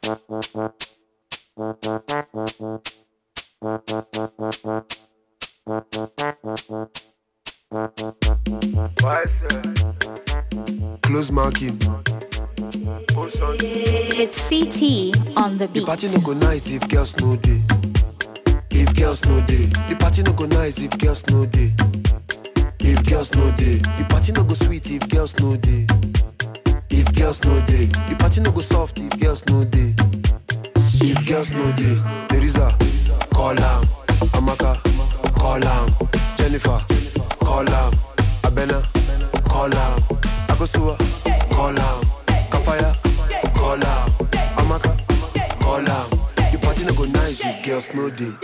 Close marking. It's CT on the The beat. party no go nice if girls no day. If girls no day, the party no go nice if girls no day. If girls no day, the party no go sweet if girls no day. If girls no day, the party no go soft if girls no day. If girls no day, Teresa, call am. Amaka, call am. Jennifer, call am. Abena, call am. Akosua, call am. Kafaya, call am. Amaka, call am. The party no go nice if girls no day.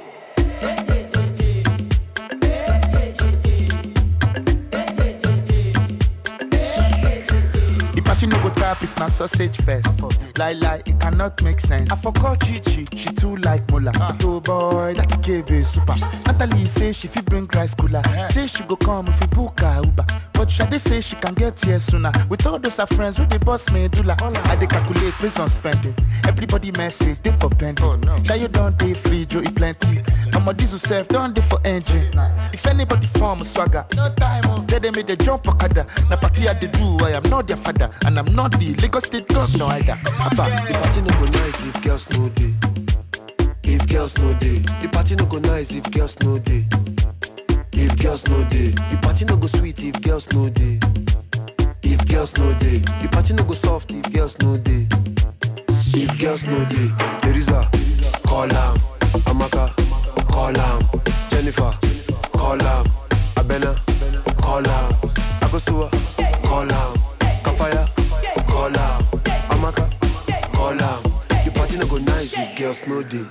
The party no go tap if na sausage first. Lie lie, it cannot make sense. I forgot Chichi, she too like Mola. But oh boy, that KB super. Natalie say she fit bring rice cooler. Say she go come if we book her Uber. But Shade say she can get here sooner. With all those her friends with the boss medulla. I dey calculate based on spending. Everybody message they for pending. Oh no. Shy you don't dey free, Joe eat plenty. Mama diesel self don't dey for engine. If anybody form swagger, no time. Oh. Tell them make they jump okada. Na party I dey do, I am not their father, and I'm not the Lagos State governor either. Abba. The party no go nice if girls no day. If girls no day, the party no go nice if girls no day. If girls no day, the party no go sweet if girls no day. If girls no day, the party no go soft if girls no day. If girls no day, Teresa, call am. Amaka, call am. Jennifer, call am. Abena, call am. Akosua, call am. Kafaya, call am. Amaka, call am. The party no go nice if girls no day.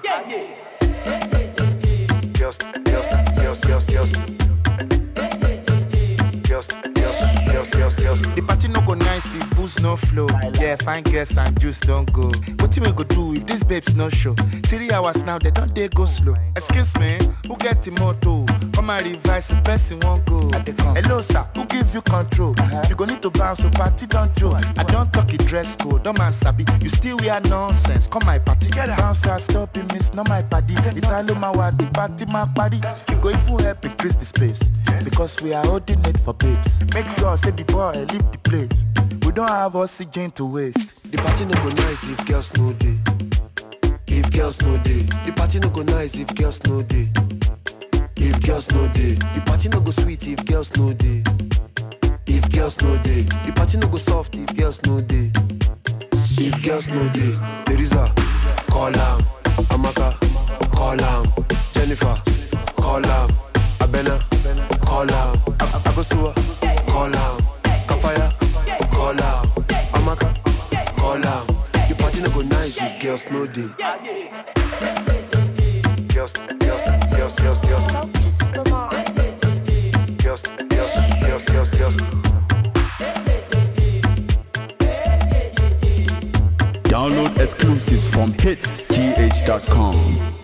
Girls, girls, girls, girls, girls. Girls, girls, girls, girls, girls. The party no go nice if booze no flow. Yeah, fine girls and juice don't go. What we go do if these babes no show? Three hours now, they don't they go slow. Excuse me, who get the motto? Come and revise the person won't go. Hello sir, who give you control? You go need to bounce, so party don't joke. I don't talk it dress code, don't man sabi. You still wear nonsense. Come my party, bounce out, stop it, miss, not my party. Italo my the party my party. You go if you help increase the space. Because we are holding it for babes. Make sure say the boy leave the place. We don't have oxygen to waste. The party no go nice if girls no day. If girls no day, the party no go nice if girls no day. If girls no day, the party no go sweet if girls no day. If girls no day, the party no go soft if girls no day. If girls no day, Teresa, call am. Amaka, call am. Jennifer, call am. Abena, call am. A- Akosua, call am. Kafaya, call am. Amaka, call am. The party no go nice if girls no day. Girls, girls, girls, girls, girls. Girls, girls, girls, girls, girls. Download exclusives from hitsgh.com.